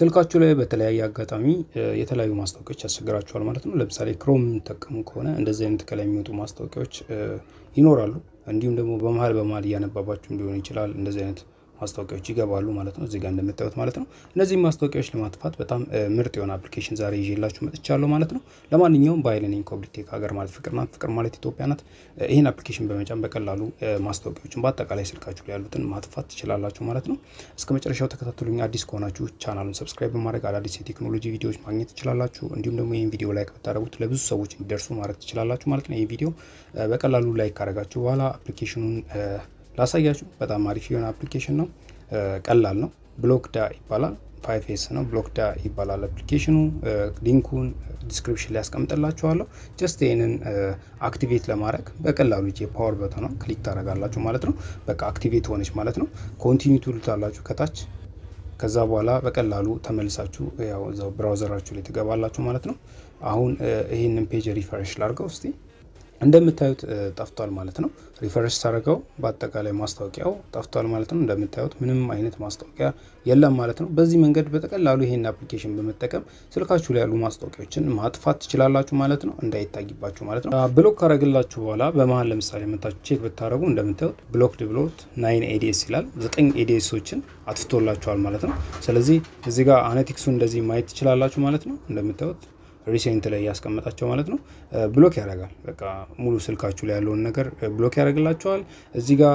ስልካችሁ ላይ በተለያየ አጋጣሚ የተለያዩ ማስታወቂያዎች ያስቸግራችኋል ማለት ነው። ለምሳሌ ክሮም የምትጠቀሙ ከሆነ እንደዚህ አይነት ከላይ የሚወጡ ማስታወቂያዎች ይኖራሉ። እንዲሁም ደግሞ በመሀል በመሀል እያነባባችሁም ሊሆን ይችላል እንደዚህ አይነት ማስታወቂያዎች ይገባሉ ማለት ነው። እዚህ ጋር እንደምታዩት ማለት ነው። እነዚህ ማስታወቂያዎች ለማጥፋት በጣም ምርጥ የሆነ አፕሊኬሽን ዛሬ ይዤላችሁ መጥቻለሁ ማለት ነው። ለማንኛውም በኃይል ነኝ ኮብሊቴክ ሀገር ማለት ፍቅር ናት፣ ፍቅር ማለት ኢትዮጵያ ናት። ይህን አፕሊኬሽን በመጫን በቀላሉ ማስታወቂያዎችን በአጠቃላይ ስልካችሁ ላይ ያሉትን ማጥፋት ትችላላችሁ ማለት ነው። እስከ መጨረሻው ተከታተሉኝ። አዲስ ከሆናችሁ ቻናሉን ሰብስክራይብ በማድረግ አዳዲስ የቴክኖሎጂ ቪዲዮዎች ማግኘት ትችላላችሁ። እንዲሁም ደግሞ ይህን ቪዲዮ ላይክ ብታደረጉት ለብዙ ሰዎች እንዲደርሱ ማድረግ ትችላላችሁ ማለት ነው። ይህ ቪዲዮ በቀላሉ ላይክ ካደረጋችሁ በኋላ አፕሊኬሽኑን ላሳያችሁ። በጣም አሪፍ የሆነ አፕሊኬሽን ነው። ቀላል ነው። ብሎክዳ ይባላል። ፋይቭ ኤስ ነው። ብሎክዳ ይባላል አፕሊኬሽኑ። ሊንኩን ዲስክሪፕሽን ላይ ያስቀምጥላችኋለሁ። ጀስት ይህንን አክቲቬት ለማድረግ በቀላሉ የፓወር በተኗ ክሊክ ታደርጋላችሁ ማለት ነው። በቃ አክቲቬት ሆነች ማለት ነው። ኮንቲኒ ትሉታላችሁ ከታች ከዛ በኋላ በቀላሉ ተመልሳችሁ ያው እዛው ብራውዘራችሁ ላይ ትገባላችሁ ማለት ነው። አሁን ይህንን ፔጅ ሪፈሬሽ ላድርገው እስቲ እንደምታዩት ጠፍቷል ማለት ነው። ሪፈረሽ ታደርገው በአጠቃላይ ማስታወቂያው ጠፍቷል ማለት ነው። እንደምታዩት ምንም አይነት ማስታወቂያ የለም ማለት ነው። በዚህ መንገድ በቀላሉ ይሄን አፕሊኬሽን በመጠቀም ስልካችሁ ላይ ያሉ ማስታወቂያዎችን ማጥፋት ትችላላችሁ ማለት ነው፣ እንዳይታይባችሁ ማለት ነው። ብሎክ ካረግላችሁ በኋላ በመሀል ለምሳሌ መታችሁ ቼክ ብታደረጉ እንደምታዩት ብሎክድ ብሎት ናይን ኤዲኤስ ይላል። ዘጠኝ ኤዲኤሶችን አጥፍቶላችኋል ማለት ነው። ስለዚህ እዚህ ጋር አነቲክሱ እንደዚህ ማየት ትችላላችሁ ማለት ነው። እንደምታዩት ሪሴንት ላይ ያስቀመጣቸው ማለት ነው። ብሎክ ያደርጋል። በቃ ሙሉ ስልካችሁ ላይ ያለውን ነገር ብሎክ ያደርግላቸዋል። እዚህ ጋር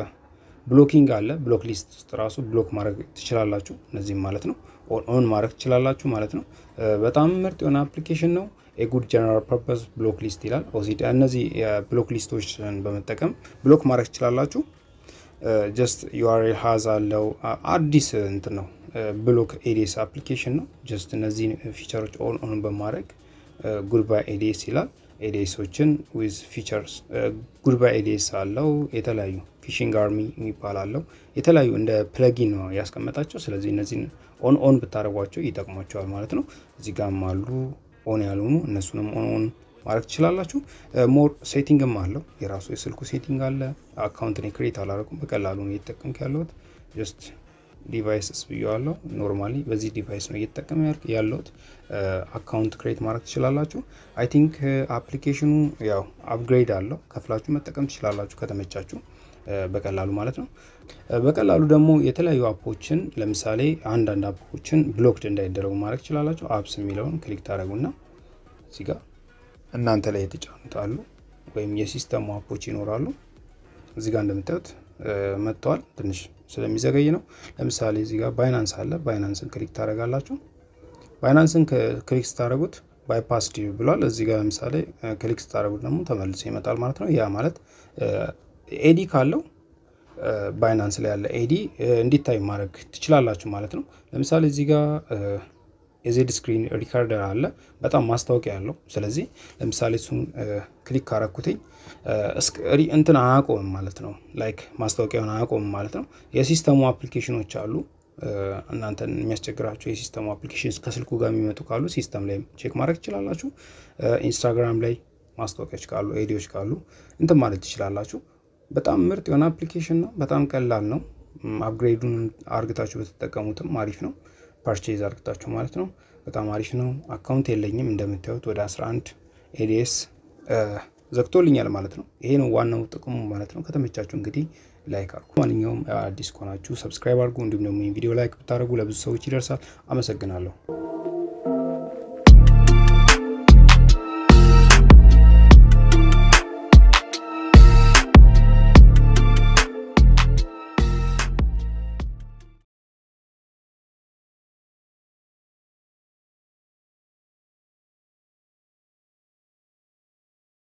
ብሎኪንግ አለ። ብሎክ ሊስት ውስጥ ራሱ ብሎክ ማድረግ ትችላላችሁ። እነዚህም ማለት ነው ኦን ማድረግ ትችላላችሁ ማለት ነው። በጣም ምርጥ የሆነ አፕሊኬሽን ነው። የጉድ ጀነራል ፐርፐስ ብሎክ ሊስት ይላል። ኦሲድ እነዚህ የብሎክ ሊስቶችን በመጠቀም ብሎክ ማድረግ ትችላላችሁ። ጀስት ዩአርኤል ሀዝ አለው አዲስ እንትን ነው ብሎክ ኤዲኤስ አፕሊኬሽን ነው። ጀስት እነዚህ ፊቸሮች ኦን ኦን በማድረግ ጉድባይ ኤዲኤስ ይላል። ኤዲኤሶችን ዊዝ ፊቸርስ ጉድባይ ኤዲኤስ አለው። የተለያዩ ፊሽንግ አርሚ የሚባል አለው። የተለያዩ እንደ ፕለጊን ነው ያስቀመጣቸው። ስለዚህ እነዚህን ኦን ኦን ብታደርጓቸው ይጠቅሟቸዋል ማለት ነው። እዚህ ጋም አሉ ኦን ያልሆኑ እነሱንም ኦን ኦን ማድረግ ትችላላችሁ። ሞር ሴቲንግም አለው የራሱ የስልኩ ሴቲንግ አለ። አካውንትን ክሬት አላደረኩም በቀላሉ ነው እየተጠቀምክ ያለሁት ጀስት ዲቫይስስ ብየዋለሁ። ኖርማሊ በዚህ ዲቫይስ ነው እየተጠቀመ ያለሁት። አካውንት ክሬት ማድረግ ትችላላችሁ። አይ ቲንክ አፕሊኬሽኑ ያው አፕግሬድ አለው ከፍላችሁ መጠቀም ትችላላችሁ ከተመቻችሁ በቀላሉ ማለት ነው። በቀላሉ ደግሞ የተለያዩ አፖችን ለምሳሌ አንዳንድ አፖችን ብሎክድ እንዳይደረጉ ማድረግ ትችላላችሁ። አፕስ የሚለውን ክሊክ ታደረጉና እዚህ ጋር እናንተ ላይ የተጫኑት አሉ ወይም የሲስተሙ አፖች ይኖራሉ። እዚህ ጋር እንደምታዩት መጥተዋል። ትንሽ ስለሚዘገይ ነው። ለምሳሌ እዚህ ጋር ባይናንስ አለ። ባይናንስን ክሊክ ታደረጋላችሁ። ባይናንስን ክሊክ ስታደረጉት ባይፓስ ዲዩ ብሏል። እዚህ ጋር ለምሳሌ ክሊክ ስታደረጉት ደግሞ ተመልሶ ይመጣል ማለት ነው። ያ ማለት ኤዲ ካለው ባይናንስ ላይ ያለ ኤዲ እንዲታይ ማድረግ ትችላላችሁ ማለት ነው። ለምሳሌ እዚህ ጋር የዜድ ስክሪን ሪካርደር አለ በጣም ማስታወቂያ ያለው። ስለዚህ ለምሳሌ እሱን ክሊክ ካረኩትኝ እንትን አያቆምም ማለት ነው። ላይክ ማስታወቂያውን አያቆምም ማለት ነው። የሲስተሙ አፕሊኬሽኖች አሉ እናንተን የሚያስቸግራቸው የሲስተሙ አፕሊኬሽን ከስልኩ ጋር የሚመጡ ካሉ ሲስተም ላይ ቼክ ማድረግ ትችላላችሁ። ኢንስታግራም ላይ ማስታወቂያዎች ካሉ ኤዲዎች ካሉ እንትን ማለት ትችላላችሁ። በጣም ምርጥ የሆነ አፕሊኬሽን ነው። በጣም ቀላል ነው። አፕግሬዱን አርግታችሁ በተጠቀሙትም አሪፍ ነው። ፓርቼዝ አርግታችሁ ማለት ነው። በጣም አሪፍ ነው። አካውንት የለኝም እንደምታዩት ወደ 11 ኤዲኤስ ዘግቶልኛል ማለት ነው። ይሄ ነው ዋናው ጥቅሙ ማለት ነው። ከተመቻችሁ እንግዲህ ላይክ አድርጉ። ማንኛውም አዲስ ከሆናችሁ ሰብስክራይብ አድርጉ። እንዲሁም ደግሞ ቪዲዮ ላይክ ብታደርጉ ለብዙ ሰዎች ይደርሳል። አመሰግናለሁ።